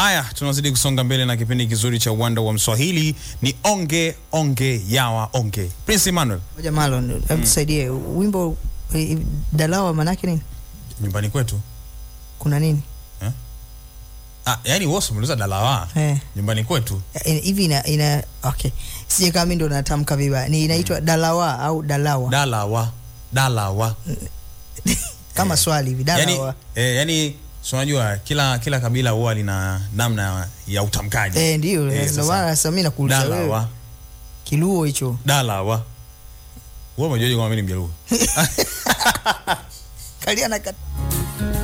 Haya, tunazidi kusonga mbele na kipindi kizuri cha uwanda wa Mswahili. Ni onge onge yawa onge. Prince Emmanuel, Moja Marlon, hebu tusaidie wimbo eh, Dalawa manake nini? nyumbani kwetu. Kuna nini? Ah, yani wewe umeuliza dalawa. Eh. Nyumbani kwetu. Eh, hivi ina, ina okay. Sije kama mimi ndo natamka vibaya. Ni inaitwa Dalawa au Dalawa Dalawa. Dalawa. kama eh. swali hivi Yani, Dalawa. eh, yani si unajua kila kila kabila huwa lina namna ya utamkaji. Eh, ndio Eh, ndio sasa. maana sasa mimi nakuuliza wewe. Dalawa. Kiluo hicho. Dalawa. Wewe umejuaje kwamba mimi ni Mjaluo? Kalia na kat-